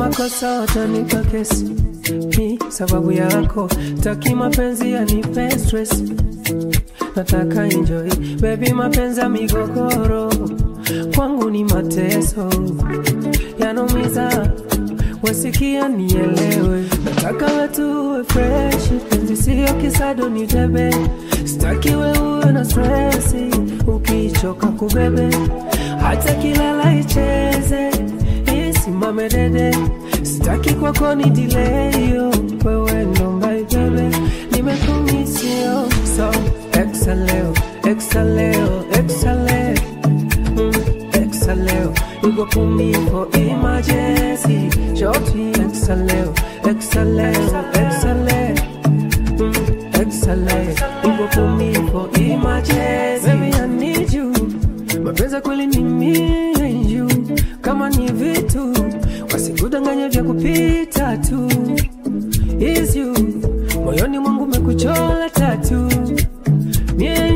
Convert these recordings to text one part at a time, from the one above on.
makosa watanipa kesi mi sababu yako taki mapenzi yanipe stress nataka enjoy baby mapenzi ya migogoro kwangu ni mateso yanumiza wasikia nielewe nataka wetu uwe fresh penzi sio kisado ni tebe sitaki we uwe na stresi ukichoka kubebe hata kilala icheze isimame dede sitaki kwako ni dileyo wewe ndo mbaibebe nimekumisio so exaleo exaleo exaleo mm, exaleo you go put me for emergency shorty exaleo exaleo exaleo mm, exaleo you go put me for emergency baby I need you mapenzi kweli ni me and you kama ni vitu wasikudanganye vya kupita tu is you moyoni mwangu mekuchola tatu me and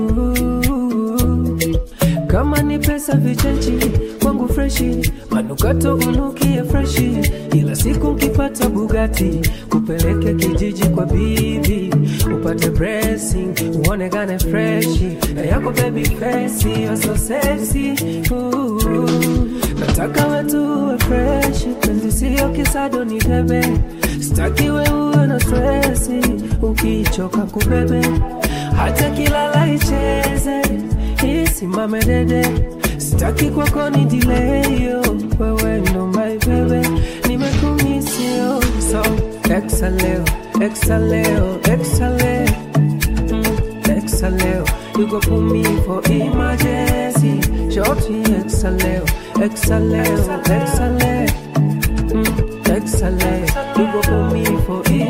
you kama ni pesa vichenchi kwangu freshi manukato unukie freshi ila siku nkipata bugati kupeleke kijiji kwa bibi upate blessing uonekane freshi na yako baby fesi you're so sexy Ooh. nataka wetu uwe freshi penzi sio kisado ni bebe sitaki we uwe na stresi ukichoka kubebe hata kilala icheze isimame dede sitaki kwako ni dileyo wewe ndo my bebe nimekumisio so exaleo exaleo exaleo mm, exaleo you go put me for emergency shorty exaleo exaleo exaleo mm, exaleo you go put me for emergency